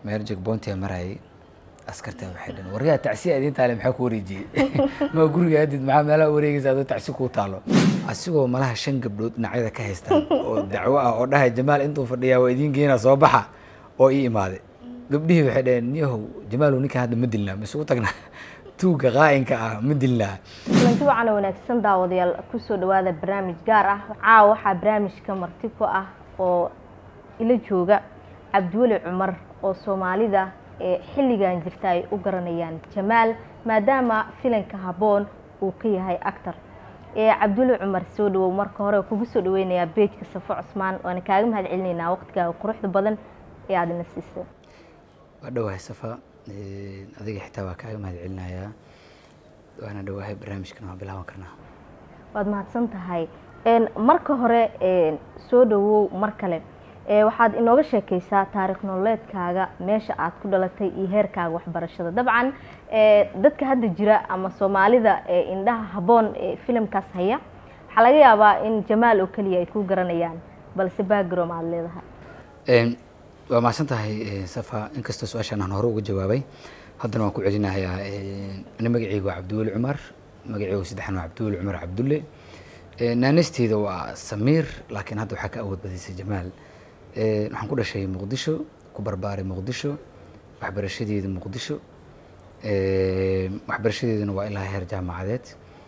meel jegboontia marayay askartaa waxay dhan waryaa tacsi aad intaale maxaa ku wareejiyey ma guriga aadid maxaa meelaha wareegaysa adoo tacsi kuu taalo asigoo malaha shan gabdhood dhinacyada ka haystaan oo dacwo ah oo dhahay jamaal intuu fadhiyaa waa idiin geena soo baxa oo ii imaaday gabdhihii waxay dhaheen niyahow jamaalow ninkan hadda ma dilnaa masugu tagnaa tuugga qaa'inka ah ma dilnaa kulanti wacan wanaagsan daawadayaal kusoo dhawaada barnaamij gaar ah caawa waxaa barnaamijka marti ku ah oo ila jooga cabdiweli cumar oo soomaalida ee xilligan jirta ay u garanayaan jamaal maadaama filanka habboon uu ka yahay actor cabdiweli cumar soo dhawow marka hore kugu soo dhaweynayaa beejka safo cusmaan waana kaaga mahad celinaynaa waqtigaaga quruxda badan ee aada ina siisay waa dhawahay safa adiga xitaa waa kaaga mahad celinayaa waana dhawahay barnaamijkan waa bilaaban karnaa waad mahadsan tahay marka hore soo dhawow mar kale waxaad inooga sheekeysaa taarikh nololeedkaaga meesha aad ku dhalatay iyo heerkaaga waxbarashada dabcan dadka hadda jira ama soomaalida indhaha habboon ee filimkaas haya waxaa laga yaabaa in jamaal oo keliya ay ku garanayaan balse background aada leedahay waa mahadsan tahay safa inkastoo su-aashaan aan hore uga jawaabay haddana waan ku celinayaa ani magaceyga waa cabdiweli cumar magaceyga saddexan waa cabdiweli cumar cabdulle naanasteyda waa samiir laakiin hadda waxaa ka awood badisay jamaal waxaan ku dhashay muqdisho ku barbaaray muqdisho waxbarashadeeda muqdisho waxbarashadeeduna waa ilaa heer jaamacadeed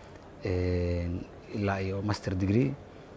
ilaa iyo master degree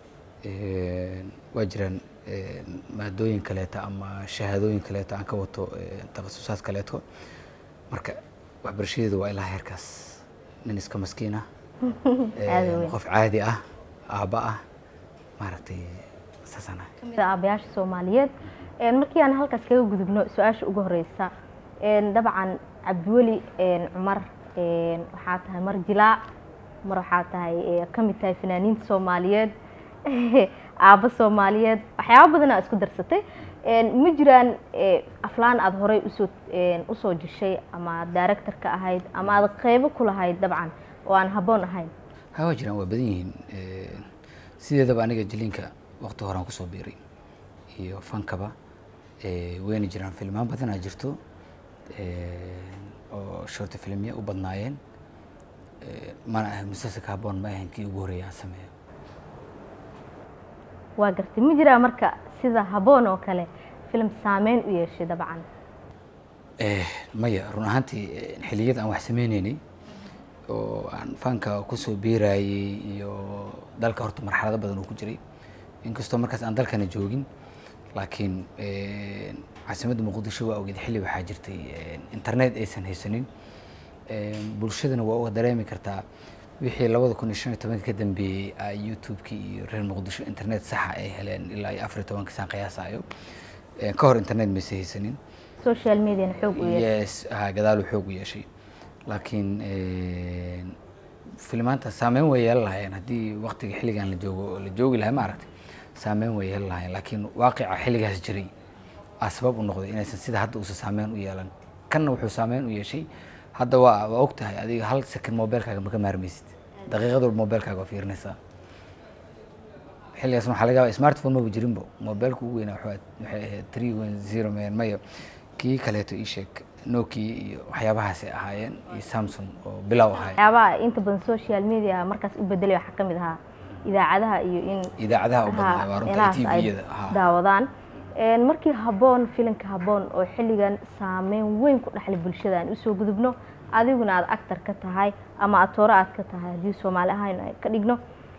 waa jiraan maadooyin kaleeta ama shahaadooyin kaleeta aan ka wato takhasusaad kaleeto marka waxbarashadeedu waa ilaa heerkaas nin iska maskiin ah qof caadi ah aabba ah maaragtay saasaan ahay kamid a aabayaasha soomaaliyeed markii aan halkaas kaga gudubno su-aasha ugu horeysa dabcan cabdiweli cumar waxaa tahay mar jilaac mar waxaa tahay kamid tahay fanaaniinta soomaaliyeed aabbo soomaaliyeed waxyaaba badanaa isku darsatay ma jiraan aflaan aada horey usoo usoo jeshay ama director ka ahayd ama aada qeybo ku lahayd dabcan oo aan habboon ahayn ha waa jiraan waa badan yihiin sideedaba aniga jiliinka waqti horaan kusoo biiray iyo fankaba wayna jiraan filmaan badanaa jirto oo shorta filmya u badnaayeen mana ahay musalsalka habboon ma ahayn kii ugu horreeya aan sameeyo waa gartay ma jiraa marka sida habboon oo kale film saameyn u yeeshay dabcan maya run ahaantii xiliyada aan wax sameyneynay oo aan fanka kusoo biirayey iyo dalka horta marxalado badan uu ku jiray inkastoo markaas aan dalkana joogin laakiin caasimadda muqdisho waa ogeed xilli waxaa jirtay internet aysan haysanin bulshadana waa uga dareemi kartaa wixii labada kun iyo shan iyo tobanka ka dambeeyey a youtube-kii iyo reer muqdisho internet saxa ay heleen ilaa iyo afar iyo tobanka saan qiyaasayo ka hor internet maysa haysanin social mediana xoog u yeeshay yes ha gadaalu xoog u yeeshay laakiin filmaanta saameyn way yeelan lahaayeen haddii waqtiga xilligan la joogo la joogi lahay ma aragtay saameyn way yeelan lahaayeen laakiin waaqica xilligaas jiray aa sabab u noqday inaysan sida hadda uusan saameyn u yeelan kanna wuxuu saameyn u yeeshay hadda waa waa og tahay adiga hal second mobilkaaga ma ka maarmaysid daqiiqad walba mobilkaaga waa fiirinaysaa xilligaas waxaa laga yaabaa smartphone maba jirinbo mobilka ugu weynaa waxay ahayd three one zero man mayo kii kaleeto ii sheeg nokia iyo waxyaabahaasay ahaayeen iyo samsung oo bilow ahaay waxyaabaha inta badan social media markaas u bedelay waxaa kamid ahaa idaacadaha iyo in idaacadaha u badnaa waa runta meelahaas ay tviyada daawadaan markii habboon filinka habboon oo xilligan saameyn weyn ku dhexlay bulshada aan usoo gudubno adiguna aada actor ka tahay ama atooro aad ka tahay haddii soomaali ahayn ay ka dhigno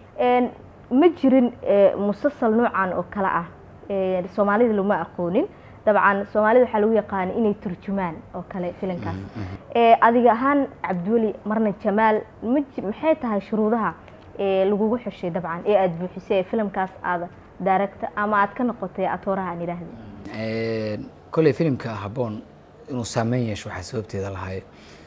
ma jirin musasal noocan oo kale ah soomaalida lama aqoonin dabcan soomaalida waxaa lagu yaqaana inay turjumaan oo kale filinkaas adiga ahaan cabdiweli marna jamaal ma maxay tahay shuruudaha lagugu xushay dabcan ee aada buuxisay ee filimkaas aada daaragta ama aada ka noqotay atooraha aan idhaahda kolley filimka habboon inuu saameyn yeesho waxaa sababteeda lahay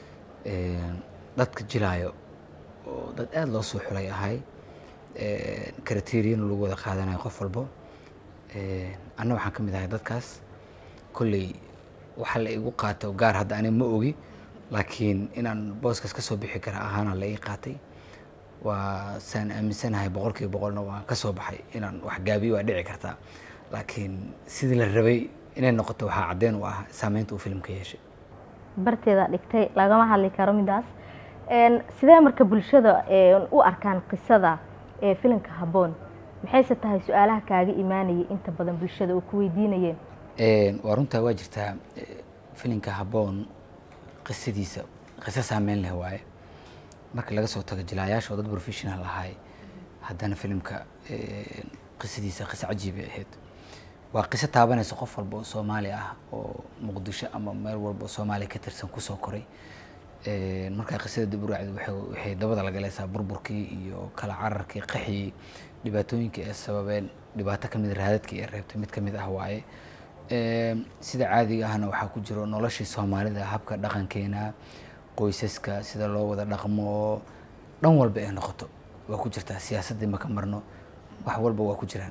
dadka jilaayo oo dad aada loo soo xulay ahay karateriyan lagu wada qaadanayo qof walbo anna waxaan ka mid ahay dadkaas kolley waxa la igu qaato gaar hadda ani ma ogi laakiin inaan booskaas ka soo bixi kara ahaana la ii qaatay waa saan aaminsanahay boqol kiiba boqolna waan ka soo baxay inaan wax gaabiyo waa dhici kartaa laakiin sidii la rabay inay noqoto waxaa caddeyn u ah saameynta uu filimka yeeshay barteeda dhigtay lagama hadli karo midaas Een, sidee marka bulshada een, u arkaan qisada ee filimka habboon maxayse tahay su-aalaha kaaga imaanayay inta badan bulshada oo ku weydiinayeen Een, waa runtaa waa jirtaa eh, filimka habboon qisadiisa qiso saameyn leh waaye marka laga soo tago jilaayaasha oo dad professional ahay haddana filimka een, qisadiisa qiso cajiibay ahayd waa qiso taabanaysa qof walba oo soomaali ah oo muqdisho ama meel walba oo soomaaliya ka tirsan kusoo koray Een, markaa qisada dib u raacdi waxay waxay dabada la galaysaa burburkii iyo kala cararkii qaxii dhibaatooyinkii ay sababeen dhibaato kamid raadadkii ay reebtay mid kamid ah waaye Een, sida caadiga ahna waxaa ku jiro noloshii soomaalida habka dhaqankeena qoysaska sida loo wada dhaqmo dhan walba ay noqoto waa ku jirtaa siyaasaddii ma ka marno wax walba waa ku jiraan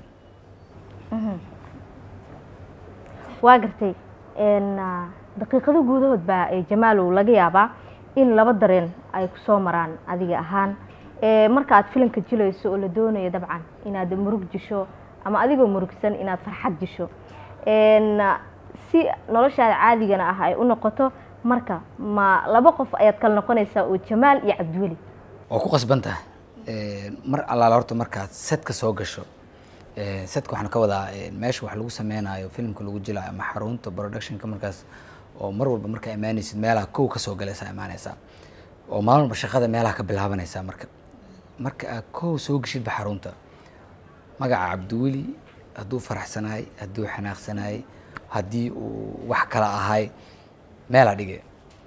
waa gartay Een, ah, daqiiqado gudahood baa ee jamaalow laga yaabaa in laba dareen ay kusoo maraan adiga ahaan Ee, marka aad filimka jilayso oo la doonayo dabcan inaad murug jisho ama adigoo murugsan inaad farxad jisho Een, ah, si noloshaada caadigana ah ay u noqoto marka ma laba qof ayaad kala noqonaysaa oo jamaal iyo cabdiweli waa ku qasban tahay Een, mar allaala horta markaad setka soo gasho Een, setka waxaan ka wadaa een, meesha wax lagu sameynayo filimka lagu jilayo ama xarunta productionka markaas oo mar walba markaa imaanaysid meelaha kow ka soo galaysaa imaanaysaa oo maalin walba shaqada meelaha ka bilaabanaysaa marka marka aad kow soo geshidba xarunta magaca cabdiweli hadduu faraxsanahay hadduu xanaaqsanahay haddii uu wax kala ahay meelaa dhige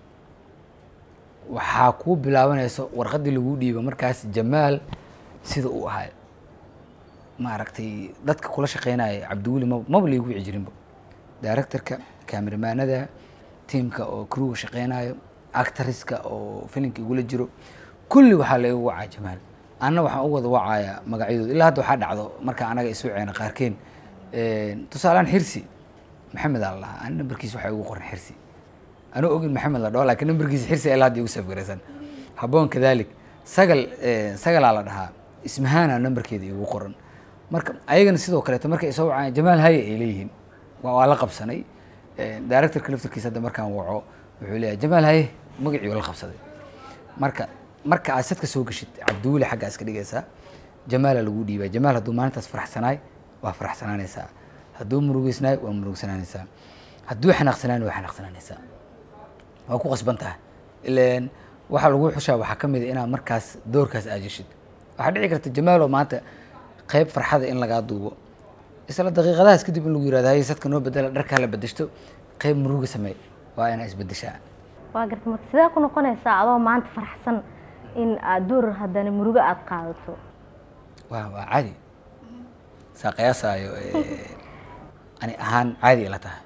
waxaa kuu bilaabanaysa warqaddii lagu dhiibo markaas jamaal sida uu ahay maaragtay dadka kula shaqeynaya cabdiweli ma maba laygu wici jirinba directorka kameramaanada tiimka oo crewga shaqeynayo actoriska oo filimka igula jiro kulli waxaa laygu wacaa jamaal anna waxaan u wada wacayaa magacyadooda ilaa hadda waxaa dhacdo marka anaga isu ceena qaarkeen tusaalehaan xirsi maxamed aa lahaa ani nambarkiisa waxaa igu qoran xirsi anuu ogin maxamed la dhaho laakiin nambarkiisa xirsi ilaa hadda igu safgaraysan habboon kadalik sagal sagalaa la dhahaa ismahaana nambarkeeda igu qoran marka ayagana sidoo kaleeto markay isoo wacaan jamaal haye ay leeyihiin waa waa la qabsanay directorka laftarkiisa hadda markaan waco wuxuu leeyahay jamaal haye magacii waa la qabsaday marka marka aad sadka soo geshid cabdiweli xagga iska dhigaysaa jamaala lagu dhiibaa jamaal hadduu maalintaas faraxsanaay waa faraxsanaanaysaa hadduu murugeysnaay waa murugsanaanaysaa hadduu xanaaqsanaay waa xanaaqsanaanaysaa waa ku qasban tahay ileen waxaa lagu xushaa waxaa ka mid a inaad markaas doorkaas aajishid waxaa dhici karta jamaaloo maanta qayb farxada in lagaa duubo isla daqiiqadahaas kadib in lagu yirahdo haye sadka noo bedela dharkaa la bedeshto qayb muruga sameey waa inaa isbedeshaa waa garta marka sidee ku noqonaysaa adoo maanta faraxsan in aad door haddana murugo aada qaadato waa waa caadi saa qiyaasaayo ani ahaan caadi ila tahay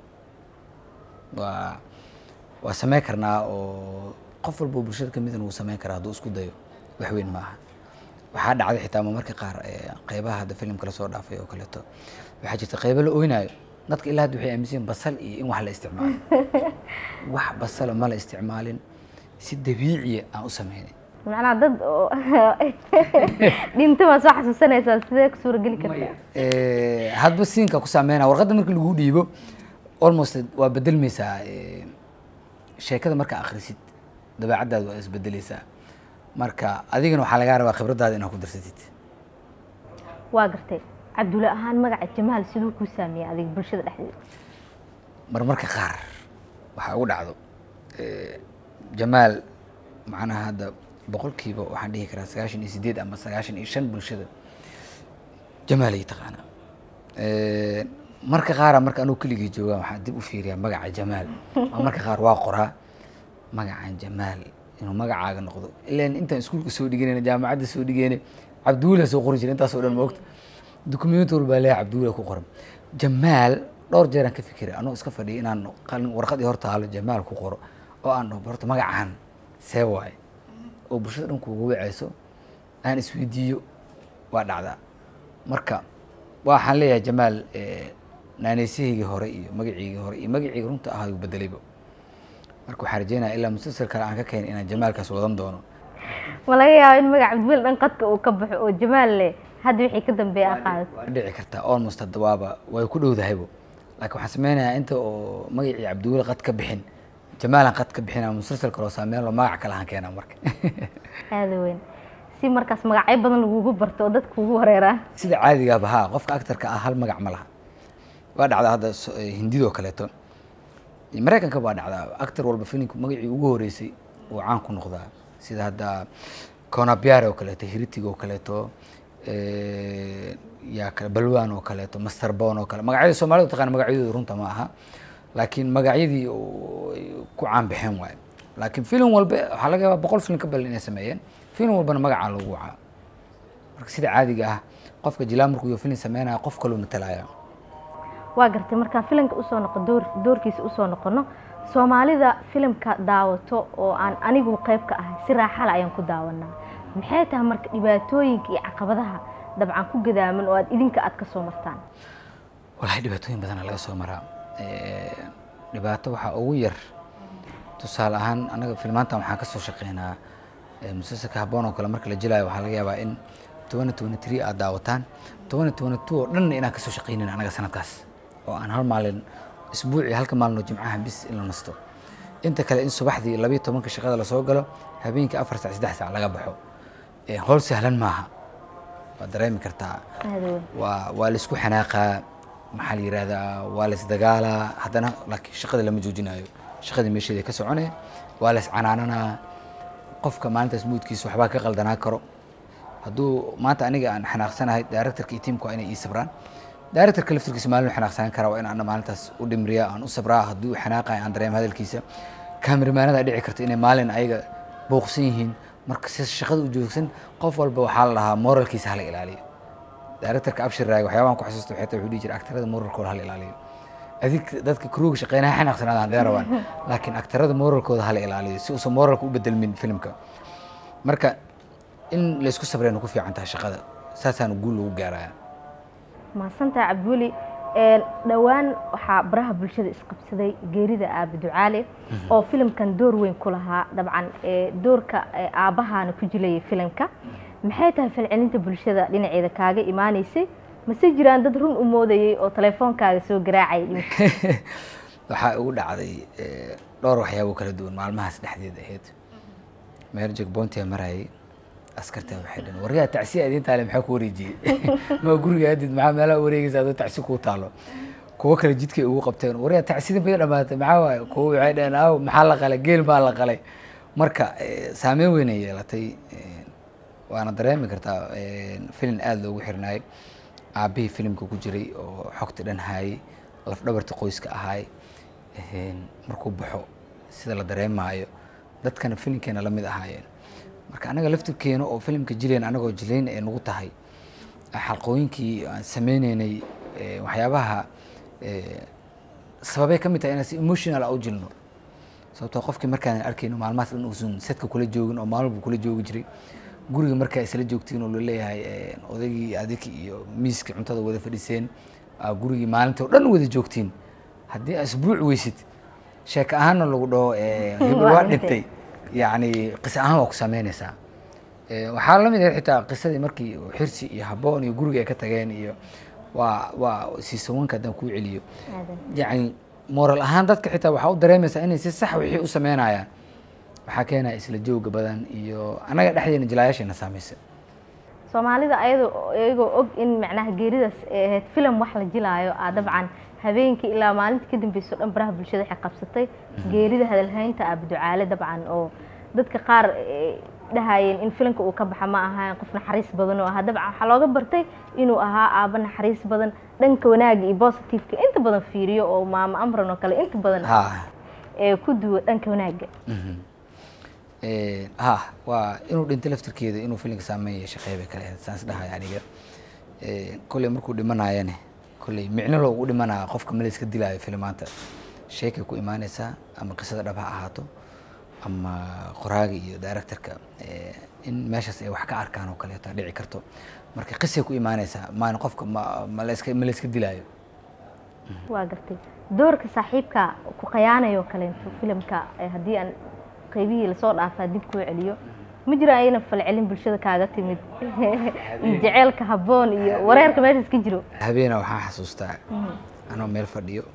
waa waa sameyn karnaa oo qof walba oo bulshada kamid wuu sameyn karaa hadduu isku dayo wax weyn ma aha waxaa dhacday xitaa marmarka qaar qeybaha hadda filimka lasoo dhaafay oo kaleeto waxaa jirta qeybo la oynayo dadka ilaa hadda waxay aaminsan yihin basal iyo in wax la isticmaalo wax basalo ma la isticmaalin si dabiiciya aan u sameynay macnaha dad oo dhinta baa soo xasuusanaysaa sidee ku suurageli kartaa hadba siinka ku saameynaya warqadda marka lagu dhiibo almost waa bedelmaysaa sheekada markaa akhrisid dabeecaddaada waa isbedeleysaa marka adigana waxaa lagaa rabaa khibraddaada inaad ku darsatid waa gartay cabdulle ahaan magaca jamaal siduu kuu saameeyey adiga bulshada dhexdeeda marmarka qaar waxaa ugu dhacdo jamaal macnaha hadda boqolkiiba waxaan dhihi karaa sagaashan iyo sideed ama sagaashan iyo shan bulshada jamaal ay taqaanaa marka qaara marka anugu keligii joogaa waxaan dib u fiiriyaa magaca jamaal marka qaar waa qoraa magacan jamaal inuu magacaaga noqdo ilan intaan iskuulka soo dhiganayna jaamacadda soo dhigayna cabdiwila soo qori jira intaasoo dhan moogta dukumenti walbaa leeyahay cabdiwila ku qoran jamaal dhowr jeeraan ka fikiray anuu iska fadhiya inaan qalin warqadii hor taalo jamaal ku qoro oo aan dhaho horta magacan see waaye oo bulshada dhan kuuga wacayso aan isweydiiyo waa dhacdaa marka waxaan leeyahay jamaal naaneysahaygii hore iyo magaciigii hore iyo magaciyga runta ahaa uu bedelayba marka waxaan rajeynaya ilaa musalsal kale aan ka keenin inaan jamaalkaas wadan doono ma laga yaabo in magaca cabdiwel dhan qadka uu ka baxo oo jamaal leh hadda wixii ka dambeeya aad qaadato waa dhici kartaa almost hadda waaba way ku dhowdahaybo laakiin waxaan sameynayaa inta oo magacii cabdiweli qad ka bixin jamaalan qad ka bixin ama musalsal kaloo saameyn loo magac kale aan keenaa marka aada weyn si markaas magacyo badan lagugu barto oo dadka kugu wareeraan sida caadigaaba haa qofka actarka ah hal magac ma laha waa dhacdaa hadda so- eh, hindidoo kaleeto iyo maraykanka waa dhacdaa actor walba filimka magacii ugu horeysay uu caan ku noqdaa sida hadda conabiare oo kaleeto heritig oo kaleeto eh, yaa kale balwan oo kaleeto master bon oo kale magacyada soomaalida taqaana magacyadooda runta ma aha laakiin magacyadii oo ay ku caan baxeen waaye laakiin film walba waxaa laga yaabaa boqol film ka badan inay sameeyeen film walbana magacaa loogu wacaa marka sida caadiga ah qofka jilaa markuu iyo film sameynaya qof kaloo matalaya waa gartay markaan filimka usoo noqo door doorkiisa usoo noqono soomaalida filimka daawato oo aan anigu qayb ka ahay si raaxale ayaan ku daawanaa maxay tahay marka dhibaatooyinka iyo caqabadaha dabcan ku gadaaman oo aad idinka aad ka soo martaan walahi dhibaatooyin badana laga soo maraa Eh, dhibaato waxaa ugu yar tusaale ahaan anaga filmaantan waxaan kasoo shaqeynaa eh, musalsalka haboon oo kale marka la jilaayo waxaa laga yaabaa in tobani tobani three aad daawataan tobani tobani two oo dhanna inaan kasoo shaqeynin anaga sanadkaas oo aan hal maalin isbuucii halka maalin oo jimcaha bis in la nasto inta kale in subaxdii labiyo tobanka shaqada lasoo galo habeenkii afar saac saddex saac laga baxo Eh, howl sahlan maaha waad dareemi kartaa aada weyn waa waa la isku xanaaqaa maxaa la yihahdaa waa la isdagaalaa haddana laakiin shaqada lama joojinayo shaqadii meesheeda ka socone waa la iscanaananaa qofka maalintaas muudkiisa waxbaa ka qaldanaa karo hadduu maanta aniga aan xanaaqsanahay directorka iyo tiimka waa inay ii sabraan directorka laftirkiisa maalin uu xanaaqsanaan karaa waa in ana maalintaas u dhimriya aan u sabraa haddii uu xanaaqayo aan dareemo hadalkiisa kaameramanada dhici karta inay maalin ayaga booqsan yihiin marka si shaqada u joogsan qof walba waxaa la dhahaa moralkiisa hala ilaaliyo directorka abshir raag waxyaabahan ku xasuusta waxay tahay wuxuu dhihi jiray aktarada moralkooda hala ilaaliyo adig dadka kruuga shaqeynaha xanaaqsanaadaan dee rabaan laakiin aktarada moralkooda hala ilaaliyo si uusan moralka u bedelmin filimka marka in laysku sabrayna ku fiican tahay shaqada saasaana guul lagu gaaraya mahadsantaha cabdiweli Een, dhowaan waxaa baraha bulshada isqabsaday geerida aabe ducaale oo filimkan door weyn ku lahaa dabcan ee, doorka ee, aabbahaana ku jilayay filimka maxay tahay falcelinta bulshada dhinaceeda kaaga imaaneysay mase jiraan dad run u moodayay oo telefoonkaaga soo garaacayay waxaa ugu dhacday eh, dhowr waxyaabo kala duwan maalmahaas dhexdeeda ahayd meel jegboontia marayay askarta waxay dhaheen waryaa tacsi idin taale maxaa ku wareejiyey ma guriga adid maxaa meelaha wareegaysa adoo tacsi kuu taalo kuwo kale jidkay ugu qabteen waryaa tacsida bay dhamaatay maxaa waaye kuwo waxay dhaheen aaw maxaa la qalay geel baa la qalay marka eh, saameyn weyn ay yeelatay eh, waana dareemi kartaa eh, filin aada loogu xirnaay aabihii filimka ku jiray oo xogta dhan haayay lafdhabarta qoyska ahaay eh, markuu baxo sida la dareemaayo dadkana filimkeena la mid ahaayeen marka anaga laftirkeena oo filimka jileen anagoo jilayn ay nagu tahay xalqooyinkii aan sameyneynay eh, waxyaabaha eh, sababay ka mid tahay inaan si emotional ah u jilno sababtoo qofkii markaan arkayno maalmahaas dhan uusan sadka kula joogin oo maalin buu kula joogi jiray guriga markaa isla joogtiin oo laleeyahay eh, odaygii adik iyo miiska cuntada wada fadhiseen aa gurigii maalintii oo dhan wada joogtiin haddii aad isbuuc weysid sheeko ahaanna lagu dhaho eh, hebel waa Waa dhintay dhintay. yacni qisa ahaan waa ku sameynaysaa Eh, waxaa la mid ah xitaa qisadii markii uu xirsi iyo haboon iyo guriga ay ka tageen iyo waa waa siisawanka haddaan kuu celiyo Aadan. yacni moral ahaan dadka xitaa waxaa u dareemaysaa inay si sax wixii u sameynayaan waxaa keenaya isla jooga badan iyo annaga dhexdeena jilaayaasheena saamaysa soomaalida ayadoo iyagoo og in macnaha geeridaas ay ahayd filim wax la jilaayo aa dabcan habeenkii ilaa maalinta ka dambeyso dhan baraha bulshada waxay qabsatay geerida hadalhaynta aabe ducaale dabcan oo dadka qaar ay dhahayeen in filimka uu ka baxa ma ahaan qof naxariis badan oo ahaa dabcan waxaa looga bartay inuu ahaa aaba naxariis badan dhanka wanaaga iyo positiveka inta badan fiiriyo oo maamo amran oo kale inta badan ha ee ku duwa dhanka wanaaga mhm. Eh, ha waa inuu dhinto laftirkeeda inuu filimka saameyn yeesha qeybay kale ahayd saas dhahay aniga Eh, kolley markuu dhimanayane kolley micno loogu dhimanaya qofka ma la iska dilaayo filimaanta sheekay ku imaanaysaa ama qisada dhab ha ahaato ama qoraaga iyo directorka eh, in meeshaas ay wax ka arkaan oo kaleeto dhici karto marka qisay ku imaanaysaa maan qofka ma ma la iska ma la iska dilaayo waa gartay doorka saaxiibka ku qayaanayo kaleento filimka eh, haddii aan qaybihii lasoo dhaafaa dib kuu celiyo ma jiro ayna falcelin bulshada kaaga timid iyo jaceylka habboon iyo wareerka meeshaas ka jiro habeena waxaan xasuustaa anoo meel fadhiyo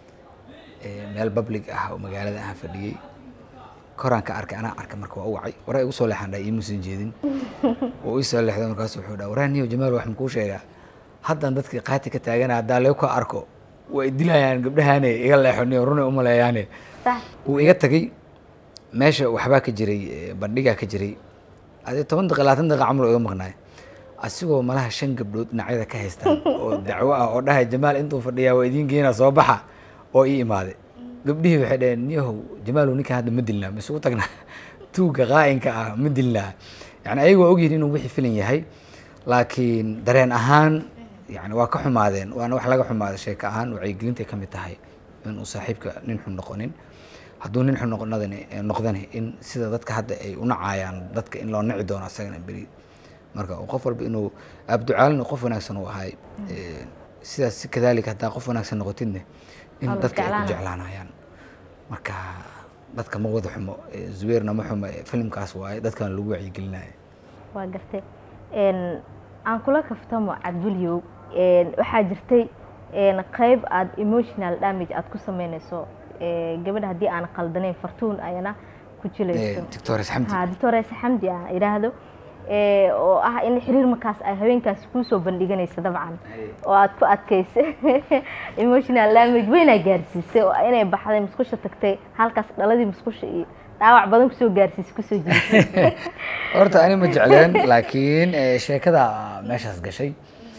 ee, meel public ah oo magaalada aan fadhiyey koraan ka arkay anaa arkay marka waa u wacay waraa igu soo leexan dhahay iimuusan jeedin oo ii soo leexday markaas wuxuu dhaha waraa niyo jamaal wax makuu sheegaa haddan dadkii qaati ka taagana haddaa leegu ka arko way dilayaan gabdhahaane iga leexo niyo runay umaleeyaane sax wuu iga tagay meesha waxbaa ka jiray eh, bandhigaa ka jiray adi toban daqiiqa labaatan daqiiqa camal oo iga maqnaay asigoo malaha shan gabdhood dhinacyada ka haystaan oo dacwo ah oo dhahay jamaal intuu fadhiyaa waa idiin geena soo baxa oo ii imaaday gabdhihii waxay dhaheen niyahow jamaalow ninkan hadda ma dilnaa misugu tagnaa tuugga qaa'inka ah ma dilnaa yani ayagu waa ogyihin inuu wixii filan yahay laakiin dareen ahaan yani waa ka xumaadeen waana wax laga xumaaday sheeko ahaan wacyigelintay ka mid tahay inuu saaxiibka nin xun noqonin hadduu nin xun noqonadani noqdani in sida dadka hadda ay u nacayaan dadka in loo nici doono asagana beri marka uu qof walba inuu abducaalin qof wanaagsan uu ahay Eh, sidaas si kadaalika haddaa qof wanaagsan noqotidne in Waa la dadka ay ku jeclaanaya. jeclaanayaan marka dadka ma wada xumo Eh, zubeerna ma xumo Eh, filimkaas waaye dadkan lagu wacyigelinaya waa gartay Een, aan kula kaftamo cabdulyow een, waxaa jirtay een, qayb aad emotional damage aad ku sameynayso ee, gabadha haddii aan qaldanayn fartuun ayana ku jilayso doctores xamdi ha doctoresa xamdi aan idhaahdo ee, oo ah in xiriir markaas ay haweenkaas kuusoo bandhiganaysa dabcan oo aad ku adkaysay emotional damage weynaa gaarsiisay oo inay baxday musqusha tagtay halkaas dhaladii musqusha iyo dhaawac badan kusoo gaarsiisay kusoo jirisay horta ani ma jecleen laakiin eh, sheekada meeshaas gashay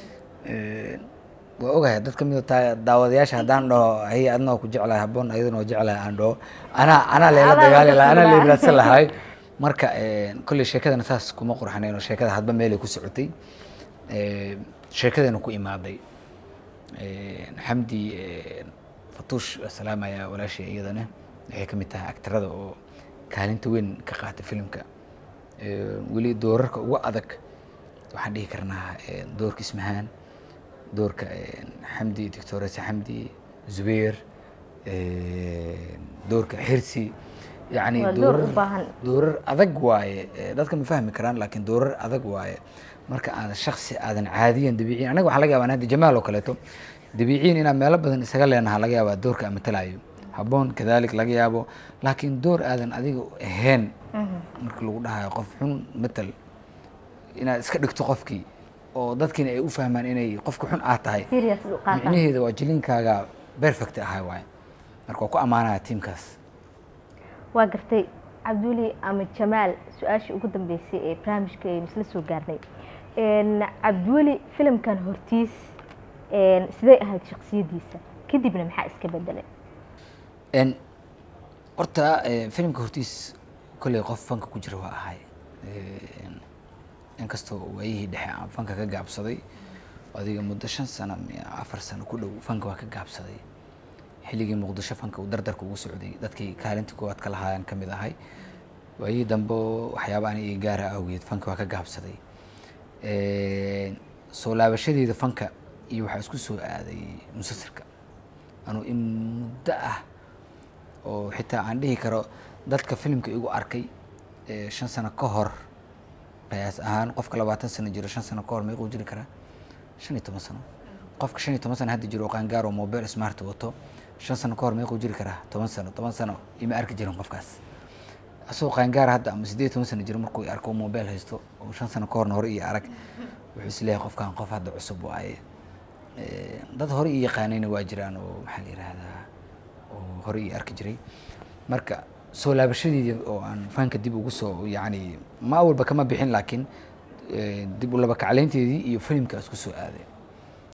Eh, waa ogahay dad ka mid a taa- daawadayaasha haddaan dhaho hay adna waa ku jeclahay habboon ayadana waa jeclahay aan dhaho anaa anaa leela Adaa dagaali la lahaa anaa dadka lee raadsan lahay marka eh, kolley sheekadana saas kuma qurxanayn oo sheekada hadba meelay ku socotay Eh, sheekadana ku imaaday Eh, xamdi eh, fatuush waa salaamaya walaashay iyadana waxay ka mid tahay actarada oo kaalinta weyn ka qaatay filimka Eh, weli doorarka ugu adag waxaan dhihi karnaa eh, doorka ismahaan doorka eh, xamdi doctoresa xamdi zubeer eh, doorka xirsi yani Waa door u doorar baahan. doorar adag waaye Eh, dadka ma fahmi karaan laakiin doorar adag waaye marka aadan shaksi aadan caadiyan dabiiciin anaga waxaa laga yaabaa hadda jamaal oo kaleeto dabiiciin inaan meelo badan isaga leenaha laga yaabaa doorka aan matalayo habboon kadalik laga yaabo laakiin door aadan adiga ahayn marka lagu dhahayo qof xun matal inaad iska dhigto qofkii oo dadkiina ay u fahmaan inay qofka xun aad tahay serious u qaataan micnaheeda waa jilinkaaga perfect ahay waaye marka waa ku ammaanaya tiimkaas waa gartay cabduli ama jamaal su-aashii ugu dambeysay ee barnaamijka aynu isla soo gaarnay Een, cabdiweli filimkan hortiis een, sidee ahayd shaksiyadiisa kadibna maxaa iska bedelay En horta eh, filimka hortiis kolley qof fanka ku jira waa ahay En, inkastoo waayihii dhexe aan fanka ka gaabsaday adiga muddo shan sano miya afar sano ku dhow fanka waa ka gaabsaday xilligii muqdisho fanka uu dardarka ugu socday dadkii kaalinta koowaad ka lahaayaan ka mid ahay waayihii dambe waxyaaba ani ii gaara awgeed fanka waa ka gaabsaday En, soo laabashadeeda fanka iyo waxaa isku soo aaday musalsalka anuu in muddo ah oo xitaa aan dhihi karo dadka filimka igu arkay ee shan sano ka hor qiyaas ahaan qofka labaatan sano jiro shan sano ka hor meequu jiri karaa shan iyo toban sano qofka shan iyo toban sano hadda jiro oo qaangaar oo mobile smart wato shan sano ka hor meequu jiri karaa toban sano toban sano ima arki jirin qofkaas asagoo qaangaar hadda ama siddeed iyo toban sano jiro markuu i arko oo mobile haysto oo shan sano ka horna hore iyo arag wuxuu isleeyahay qofkan qof hadda cusub waaye Eh, dad hore ii yaqaanayna waa jiraan oo maxaa la yihahdaa oo hore ii arki jiray marka soo laabashadeedii oo aan fanka dib ugu soo yacni ma awalba kama bixin laakiin eh, dib u laba kaclaynteedii iyo filimkaas ku soo aaday